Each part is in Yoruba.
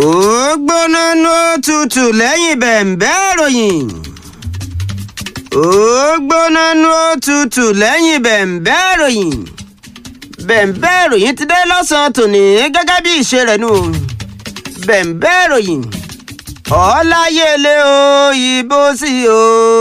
ó gbóná ní òtútù lẹ́yìn bẹ̀m̀bẹ́ ìròyìn ó gbóná ní òtútù lẹ́yìn bẹ̀m̀bẹ́ ìròyìn bẹ̀m̀bẹ́ ìròyìn ti dé lọ́sàn-án tòní gẹ́gẹ́ bí ìṣe rẹ̀ nù bẹ̀m̀bẹ́ ìròyìn ọ̀láyẹlẹ o ìbò sí o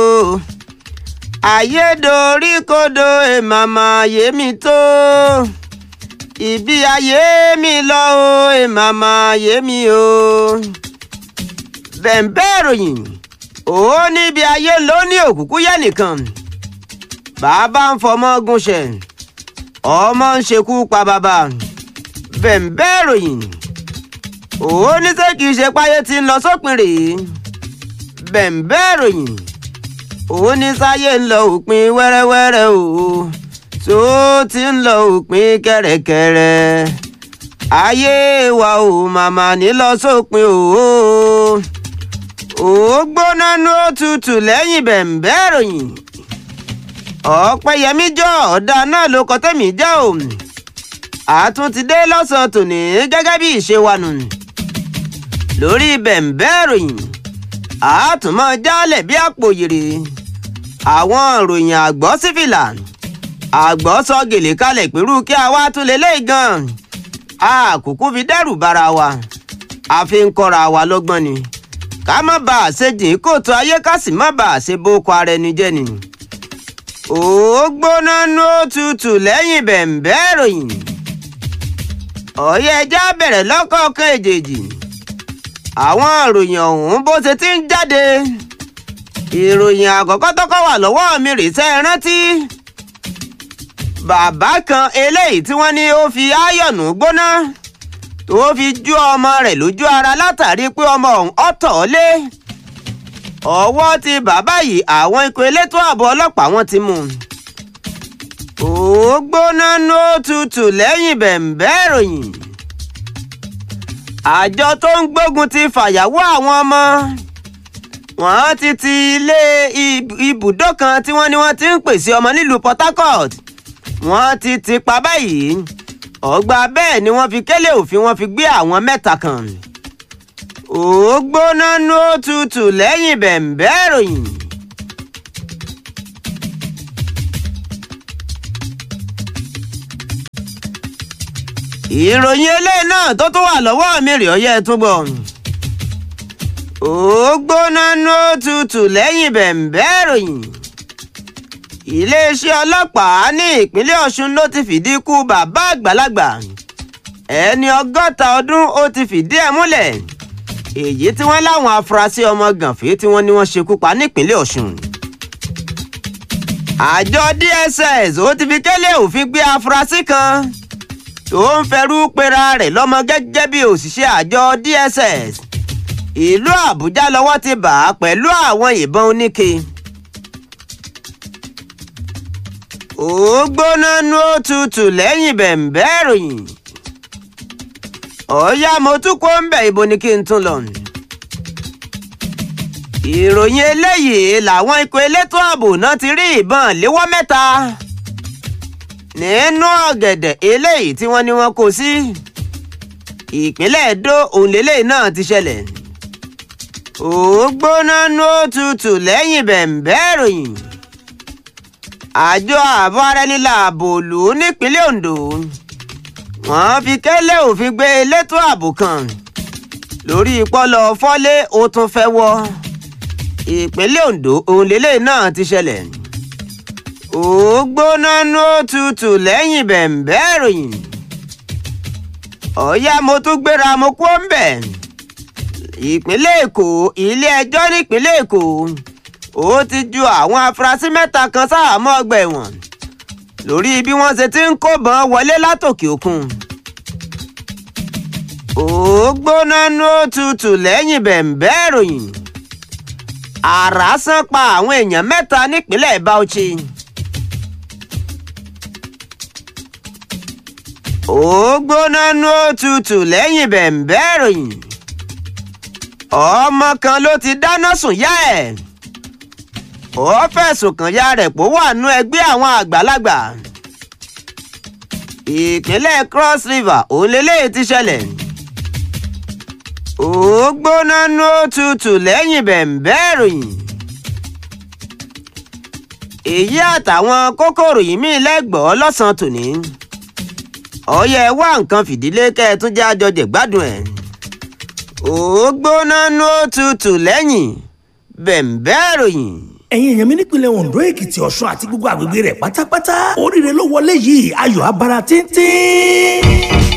ayédoríkodò èmàmà yémi tó ibi ayé mi lọ o èmàmà yémi o bẹ̀m̀bẹ́ ìròyìn ó níbi ayé ló ní òkùnkùn yẹ nìkan bàbá ń fọmọ gúnṣẹ ọmọ ń ṣekú pa bàbá bẹ̀m̀bẹ́ ìròyìn ó ní ṣé kìí ṣe páyé tí ń lọ sópin rèé bẹ̀m̀bẹ́ ìròyìn ó ní sáyé ń lọ òpin wẹ́rẹ́wẹ́rẹ́ o tó ti ń lọ òpin kẹ́rẹ́kẹ́rẹ́ ayé wa ò màmá ní lọ sópin o ó gbóná ní òtútù lẹ́yìn bẹ̀m̀bẹ́ ìròyìn ọ̀pẹ̀yẹmí jọ ọ̀dà náà ló kọ́ tẹ̀mí jẹ́ o àtún ti dé lọ́sàn-án tòní gẹ́gẹ́ bí ìṣe wa nù lórí bẹ̀m̀bẹ́ ìròyìn àtúmọ̀ jálẹ̀ bí àpò yèrè àwọn ìròyìn àgbọ̀ sífìlà àgbọ̀ sọ gèlè kalẹ̀ pẹ̀lú kí a wá tún lè léyìí gan àkókò fi dẹ́rù bara wa a fi ń kọ́ra wa lọ́gbọ́n ni ká má bà á ṣe jìn kóòtù ayé ká sì má bà á ṣe bókọ ara ẹni jẹ́ ni ó gbóná ní òtútù lẹ́yìn bẹ̀m̀bẹ́ ìròyìn ọ̀yẹ́ ẹja bẹ̀rẹ̀ lọ́kọ̀ọ̀kan èjèèjì àwọn ìròyìn ọ̀hún bó ṣe ti ń jáde ìròyìn àkọ́kọ́ tọ́kọ́ wà lọ́wọ́ mi rè sẹ́ rántí bàbá kan eléyìí tí wọ́n ní ó fi áyọ̀nù gbóná tó fi jú ọmọ rẹ̀ lójú ara látàrí pé ọmọ ọ̀hún ọ̀tọ̀ lé ọwọ́ ti bàbá yìí àwọn ikọ̀ elétò ààbò ọlọ́pàá wọn ti mú ó gbóná ní òtútù lẹ́yìn bẹ̀m̀bẹ́ ìròyìn àjọ tó ń gbógun ti fàyàwó àwọn ọmọ wọ́n ti ti ilé ibùdó kan tí wọ́n ní wọ́n ti ń pèsè ọmọ nílùú Port Harcourt wọ́n ti ti pa báyìí ọgbà bẹ́ẹ̀ ni wọ́n fi kélé òfin wọ́n fi gbé àwọn mẹ́ta kan ó gbóná ní òtútù lẹ́yìn bẹ̀m̀bẹ́ ìròyìn. ìròyìn eléyìí náà tó tún wà lọ́wọ́ mi rè ọyẹ́ túbọ̀ ó gbóná ní òtútù lẹ́yìn bẹ̀m̀bẹ́ ìròyìn iléeṣẹ́ ọlọ́pàá ní ìpínlẹ̀ Ọ̀ṣun ló ti fìdí ikú bàbá àgbàlagbà ẹni ọgọ́ta ọdún ó ti fìdí ẹ̀ múlẹ̀ èyí tí wọ́n láwọn afurasí ọmọ gànfẹ́ tí wọ́n ní wọ́n ṣekú pa nípínlẹ̀ Ọ̀ṣun àjọ DSS ó ti fi kélé òfin gbé afurasí kan tó ń fẹrú pera rẹ̀ lọ́mọ gẹ́gẹ́ bí òṣìṣẹ́ àjọ DSS ìlú Àbújá lọ́wọ́ ti bà á pẹ̀lú àwọn ìbọn oníke. ó gbóná ní òtútù lẹ́yìn bẹ̀m̀bẹ́ ìròyìn ọ̀ọ́yá mo tún kó ń bẹ̀ ibo ni kí n tún lọ. ìròyìn eléyìí làwọn ikọ̀ elétò ààbò náà ti rí ìbọn léwọ́ mẹ́ta nínú ọ̀gẹ̀dẹ̀ eléyìí tí wọ́n ní wọ́n kó sí ìpínlẹ̀ Èdó òǹlẹ́lẹ̀ náà ti ṣẹlẹ̀ ó gbóná ní òtútù lẹ́yìn bẹ̀m̀bẹ́ ìròyìn àjọ ààbò ara ẹni láàbò lù ú nípínlẹ̀ Ondo wọ́n fi kẹ́lẹ́ òfin gbé elétò ààbò kan lórí ìpọlọ fọ́lé ó tún fẹ́ wọ́ ìpínlẹ̀ Ondo òǹlẹ́lẹ̀ náà ti ṣẹlẹ̀ ó gbóná ní òtútù lẹ́yìn bẹ̀m̀bẹ́ ìròyìn ọ̀yá mo tún gbéra mo kú ń bẹ̀ ìpínlẹ̀ Èkó ilé ẹjọ́ nípínlẹ̀ Èkó ó ti ju àwọn afurasí mẹ́ta kan sáàmọ́ ọgbà ẹ̀wọ̀n lórí bí wọ́n ṣe ti ń kóbọn wọlé látòkè òkun ó gbóná ní òtútù lẹ́yìn bẹ̀m̀bẹ́ ìròyìn àrá sán pa àwọn èèyàn mẹ́ta nípínlẹ̀ Bauchi. ó gbóná ní òtútù lẹ́yìn bẹ̀m̀bẹ́ ìròyìn ọmọ kan ló ti dáná sùn yá ẹ̀ ó fẹ̀sùn kàn ya rẹ̀ pò wà nú ẹgbẹ́ àwọn àgbàlagbà ìpínlẹ̀ Cross River òun lélẹ́yìí ti ṣẹlẹ̀ ó gbóná nú òtútù lẹ́yìn bẹ̀ǹbẹ́ ìròyìn èyí àtàwọn kókòrò yìí mí lẹ́gbọ̀ọ́ lọ́sàn-án tòní ọyẹ wá nǹkan fìdílé kẹ́ ẹ tún jẹ́ àjọjẹ̀ gbádùn ẹ̀ ó gbóná nú òtútù lẹ́yìn bẹ̀ǹbẹ́ ìròyìn ẹ̀yin èèyàn mi nípìnlẹ̀ Ondo Èkìtì Ọ̀ṣun àti gbogbo àgbègbè rẹ̀ pátápátá oríire ló wọlé yìí ayọ̀ abara tíntín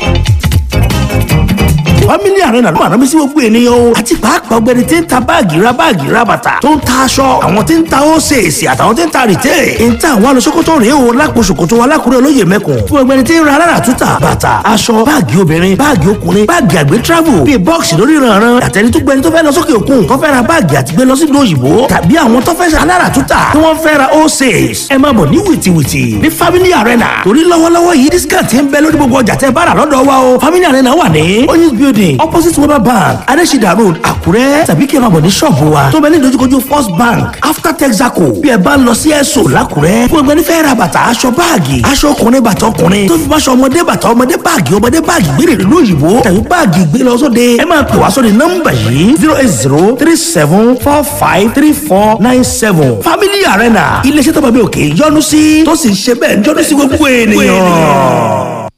family arena ló máa rán mi sí gbogbo ènìyàn o àti pàápàá ọ̀gbẹ́ni tí ń ta báàgì ra báàgì ra bàtà tó ń ta aṣọ àwọn tí ń ta ósèèsì àtàwọn tí ń ta rìtẹ́ ń ta àwọn alọ́sọ́kọ́tọ̀ rèé o lápò ṣòkòtò alákùrẹ́ olóyè mẹ́kùn fún ọ̀gbẹ́ni tí ń ra alára túta bàtà aṣọ báàgì obìnrin báàgì ọkùnrin báàgì àgbẹ̀ travel bíi bọ́ọ̀sì lórí ìrànràn àtẹni tó gbẹni tó fẹ́ lọ sókè òkun tó fẹ́ ra báàgì àti gbé lọ sí ìlú òyìnbó tàbí àwọn tó fẹ́ ṣe alára túta tí wọ́n fẹ́ ra ósèès ẹ máa bọ̀ ní wìtìwìtì ní family arena torí lọ́wọ́lọ́wọ́ yìí discount ń bẹ lórí gbogbo ọjà tẹ́ bá rà lọ́dọ̀ wa o family arena wà ní oyinz building opposite weber bank adesida road àkúrẹ́ tàbí kí ẹ máa bọ̀ ní ṣọ́ọ̀bù wa tó bẹ ní ìdojúkojú first bank after texaco bí ẹ bá ń lọ sí ẹ̀sọ́ làkúrẹ́ fún ẹgbẹ́ nífẹ̀ẹ́ ra bàtà aṣọ báàgì aṣọ ọkùnrin bàtà ọkùnrin tó fi máṣọ ọmọdé bàtà ọmọdé báàgì ọmọdé báàgì gbére ìlú òyìnbó tàbí báàgì gbé lọ sóde ẹ máa pè wá sóde nọ́mbà yìí zero eight zero three seven four five three four nine seven family arena iléeṣẹ́ tó bá mi òkè yọ́nú sí tó sì ń ṣe bẹ́ẹ̀ yọ́nú sí gbogbo ènìyàn.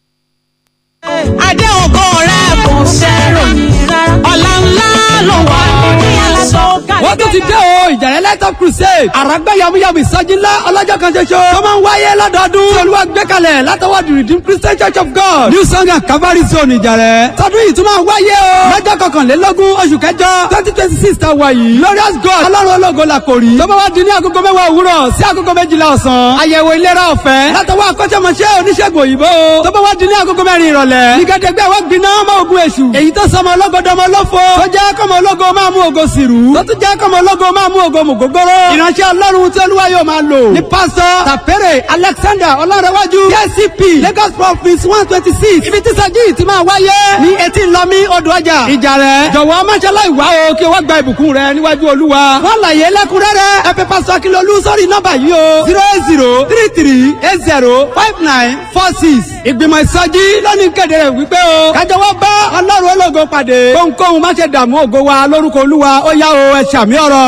adé ògo rẹ̀ kò sẹ́ròyìn rárá ọ̀la ńlá ló wà ní aṣọ wọ́n tún ti dé o ìjàrẹ́ lẹ́tọ̀ crusade àràgbá yamuyamu ìsọjí ńlá ọlọ́jọ́ kan ṣoṣo tó máa ń wáyé lọ́dọọdún tí olúwa gbé kalẹ̀ látọwọ́ the redeemed christian church of god new song and calvary zone ìjàrẹ́ tọdún yìí tún máa ń wáyé o lọ́jọ́ kọkànlélógún oṣù kẹjọ twenty twenty six ta wà yìí glorious god ọlọ́run ológo la kò rí tó bá wá di ní agogo mẹ́wàá òwúrọ̀ sí agogo méjìlá ọ̀sán àyẹ̀wò ìlera ọ̀fẹ́ látọwọ́ akọ́ṣẹ́mọṣẹ́ oníṣègùn òyìnbó tó bá wá di ní agogo mẹ́rin ìrọ̀lẹ́ nígbàdégbé wọ́n gbiná mọ́ ogun èṣù èyí tó sọmọ ológodọmọ olófo tó jẹ́ kọ́mọ ológo máa mú ògo sìrú tó tún jẹ́ kọ́mọ ológo máa mú ògo mùgógóró ìránṣẹ́ ọlọ́run tí olúwa yóò máa lò ní pásítọ̀ tàpẹ́rẹ̀ alexander ọlọ́rẹ̀wájú kcp lagos province one twenty six ibi tí sẹ́jí ti máa wáyé ní etí lọ́mí odò ọjà ìjà rẹ̀ jọ̀wọ́ máṣálá ìwá o kí wọ́n gba ìbùkún rẹ̀ níwájú olúwa wọ́n láyé lẹ́kúnrẹ́rẹ́ ẹ pè pásítọ̀ akínlólú sórí nọ́mbà yìí o zero eight zero three three eight zero five nine four six ìgbìmọ̀ ìsọjí lónìí kéde rẹ̀ wípé o kájọ wọ́n bá ọlọ́run ológo pàdé kóhunkóhun má ṣe dààmú ògo wa lórúkọ olúwa ó yá o ẹ ṣàmì ọ̀rọ̀.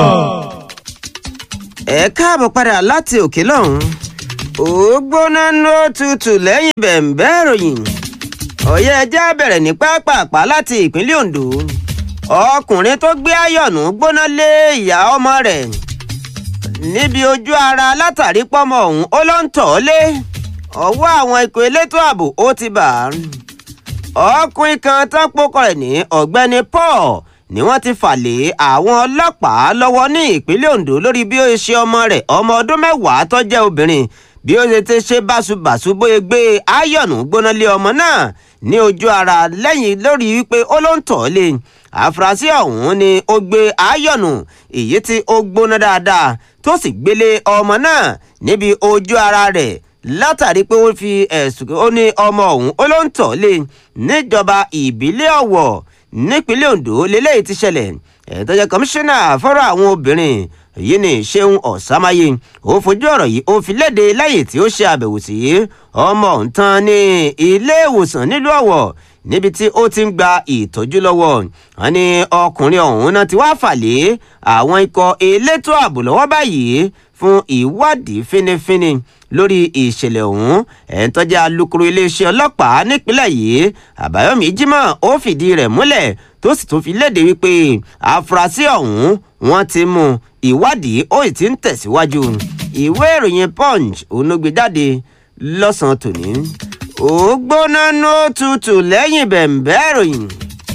ẹ káàbọ̀ padà láti òkè lọ́hùn ó gbóná nú òtútù lẹ́yìn bẹ̀ǹbẹ́ ìròyìn ọ̀yẹ́ ẹjẹ́ bẹ̀rẹ̀ ní pápápá láti ìpínlẹ̀ Ondo ọkùnrin tó gbé ayọ̀nù gbóná lé ìyá ọmọ rẹ̀ níbi ojú ara látàrí pọ́mọ ọ̀hún ó ló ń tọ̀ ọ́ lé ọwọ́ àwọn ikọ̀ elétò ààbò ó ti bà á ọkùnrin kan tán pokọ rẹ̀ ní ọ̀gbẹ́ni Paul ni wọ́n ti fà lé àwọn ọlọ́pàá lọ́wọ́ ní ìpínlẹ̀ Ondo lórí bí ó ṣe ọmọ rẹ̀ ọmọ ọdún mẹ́wàá tó jẹ́ obìnrin bí ó ṣe ti ṣe báṣubàṣu bóyá gbé ayọ̀nù gbóná lé ọmọ náà ní ojú ara lẹ́yìn lórí wípé ó ló ń tọ̀ ọ́ lé àfúrásì ọ̀hún ni ó gbé ayọ̀nù èyí tí ó gbóná dáadáa tó sì gbélé ọmọ náà níbi ojú ara rẹ̀ látàrí pé ó fi ẹ̀sùn ó ní ọmọ ọ̀hún ó ló ń tọ̀ ọ́ lé níjọba ìbílẹ̀ Ọ̀wọ̀ nípínlẹ̀ Ondo lélẹ́yìí ti ṣẹlẹ̀ ẹ̀ẹ́dọ́jẹ́ kọmíṣánná fọ́rọ̀ àwọn obìnrin yìí ni Ṣeun Ọ̀sámáyé ó fojú ọ̀rọ̀ yìí ó fi léde lẹ́yìn tí ó ṣe àbẹ̀wò sí ọmọ ọ̀ǹtàn ní ilé ìwòsàn nílùú Ọ̀wọ̀ níbi tí ó ti ń gba ìtọ́jú lọ́wọ́ wọn ni ọkùnrin ọ̀hún náà ti wá fà lé àwọn ikọ̀ elétò ààbò lọ́wọ́ báyìí fún ìwádìí fínífíní lórí ìṣẹ̀lẹ̀ ọ̀hún ẹ̀ń tó jẹ́ alukoro iléeṣẹ́ ọlọ́pàá nípínlẹ̀ yìí àbáyọ̀mí jimoh ó fìdí rẹ̀ múlẹ̀ tó sì tún fi léde wípé àfúrásì ọ̀hún wọ́n ti mú ìwádìí ó sì ti ń tẹ̀síwájú ìwé ìròyìn punch onogbèjáde lọ́sàn-án tòní ó gbóná ní òtútù lẹ́yìn bẹ̀ǹbẹ́ ìròyìn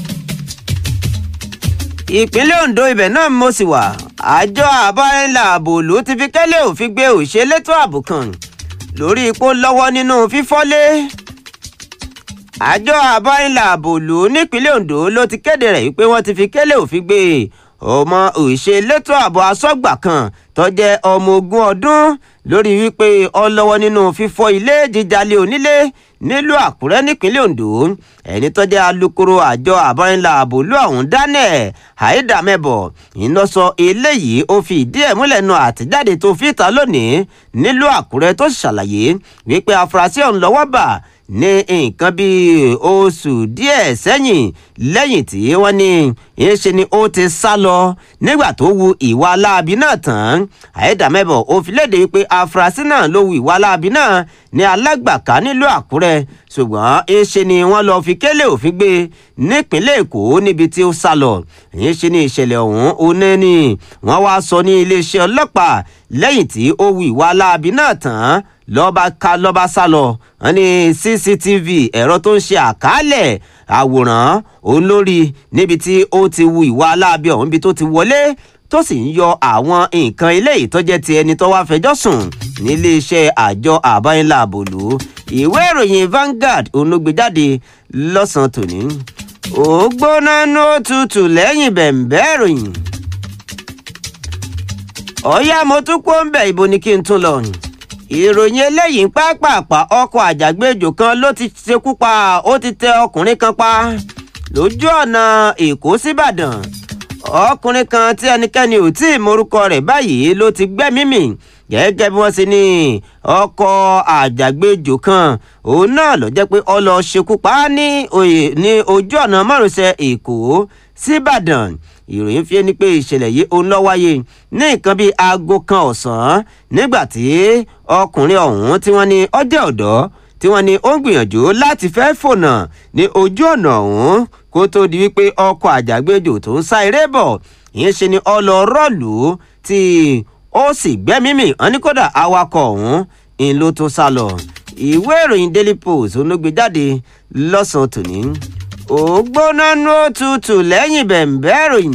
ìpínlẹ̀ Ondo ibẹ̀ náà mo sì wà àjọ àbárẹ́là àbòlú ti fi kẹ́lẹ́ òfin gbé òṣèlétò ààbò kan lórí ipò lọ́wọ́ nínú fífọ́lé àjọ àbárẹ́là àbòlú nípínlẹ̀ Ondo ló ti kéde rẹ̀ wípé wọ́n ti fi kẹ́lẹ́ òfin gbé ọmọ òṣèlétò ààbò asọ́gbà kan tó jẹ́ ọmọ ogún ọdún lórí wípé ó lọ́wọ́ nínú fífọ́ ilé jíjalè onílé nílùú àkúrẹ́ nípínlẹ̀ ondo ẹni tó jẹ́ alukoro àjọ àbọ̀rìnlá àbòlú ọ̀hún daniel haidamẹ́bọ̀ iná sọ eléyìí ó fi ìdí ẹ̀ múlẹ̀ nu àtẹ̀jáde tó fi ta lónìí nílùú àkúrẹ́ tó ṣàlàyé wípé afurasí ọ̀hún lọ́wọ́ bà ní nǹkan bíi oṣù díẹ̀ sẹ́yìn lẹ́yìn tí wọ́n ní ìṣe ni ó ti sá lọ nígbà tó wu ìwà aláàbí náà tán àyẹ̀dàmẹ́bọ̀ ó fi léde wípé afurasí náà ló wu ìwà aláàbí náà ní alágbàká nílùú àkúrẹ́ ṣùgbọ́n ìṣe ni wọ́n lọ fi kélé òfin gbé nípínlẹ̀ èkó níbi tí ó sá lọ ìṣe ni ìṣẹ̀lẹ̀ ọ̀hún oní ni wọ́n wá sọ ní iléeṣẹ́ ọlọ́pàá lẹ́yìn tí ó wu ìwà aláàbí náà tán lọ́ba ká lọ́ba sá lọ wọ́n ní cctv ẹ̀rọ tó ń ṣe àkálẹ̀ àwòrán òun lórí níbi tí ó ti wu ìwà aláàbí ọ̀hún ibi tó ti wọlé tó sì ń yọ àwọn nǹkan ilé ìtọ́jẹ́ ti ẹni tó wá fẹjọ́ sùn níléeṣẹ́ àjọ àbáyínlá àbòlú ìwé ìròyìn Vanguard onúgbèjáde lọ́sàn-án tòní ó gbóná ní ó tutù lẹ́yìn bẹ̀m̀bẹ́ ìròyìn ọ̀yá mo tún kó ń bẹ̀ ibo ni kí n tún lọ ìròyìn eléyìí ń pápápá ọkọ̀ àjàgbéjò kan ló ti ṣekú pa ó ti tẹ ọkùnrin kan pa lójú ọ̀nà èkó síbàdàn ọkùnrin kan tí ẹnikẹ́ni ò tí ì morúkọ rẹ̀ báyìí ló ti gbẹ́mí mì gẹ́gẹ́ bí wọ́n ṣe ní ọkọ̀ àjàgbéjò kan òun náà ló jẹ́ pé ó lọ ṣekú pa á ní ní ojú ọ̀nà márosẹ̀ èkó síbàdàn ìròyìn fi ni pé ìṣẹ̀lẹ̀ yìí òun lọ wáyé ní nǹkan bíi aago kan ọ̀sán nígbà tí ọkùnrin ọ̀hún tí wọ́n ní ọjọ́ ọ̀dọ́ tí wọ́n ní ó ń gbìyànjú láti fẹ́ fònà ní ojú ọ̀nà ọ̀hún kó tó di wípé ọkọ̀ àjàgbéjò tó ń sá eré bọ̀ ìyẹn ṣe ni ọlọ́rọ̀lù tí ó sì gbẹ́mímì wọn ní kódà awakọ̀ ọ̀hún ń ló tó sá lọ ìwé ìròyìn daily post olóògbé jáde lọ́sàn-án tòní ògbóná nú òtútù lẹ́yìn bẹ̀m̀bẹ́ ìròyìn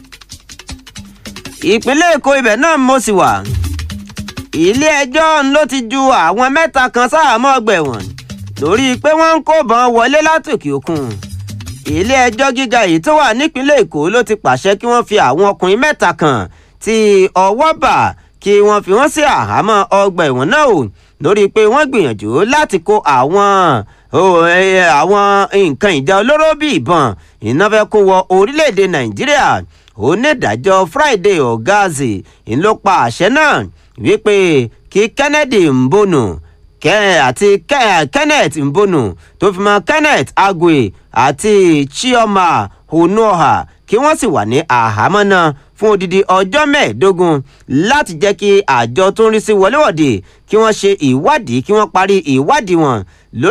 ìpínlẹ̀ èkó ibẹ̀ náà mo sì wà ilé ẹjọ́ ló ti ju àwọn mẹ́ta kan sáàmọ́ ọgbà ẹ̀wọ̀n lórí pé wọ́n ń kó bọn wọlé látòkè òkun ilé ẹjọ́ gíga yìí tó wà nípínlẹ̀ èkó ló ti pàṣẹ kí wọ́n fi àwọn ọkùnrin mẹ́ta kan tí ọwọ́ bà kí wọ́n fi wọ́n sí àhámọ́ ọgbà ẹ̀wọ̀n náà o lórí pé wọ́n gbìyànjú láti kó àwọn àwọn nǹkan ìjà olóró bíi ìbọn iná fẹ́ kó wọ orílẹ̀-èdè nàìjíríà onídàájọ́ friday ogazi ló pa àṣẹ náà wípé kí kennedy mbonu àti kenneth mbonu tó fi mọ́ kenneth agwe àti chioma onuoha kí wọ́n sì wà ní àhámọ́ náà fún odidi ọjọ́ mẹ́ẹ̀ẹ́dógún láti jẹ́ kí àjọ tó ń rí sí wọléwọ̀de kí wọ́n ṣe ìwádìí kí wọ́n parí ìwádìí wọn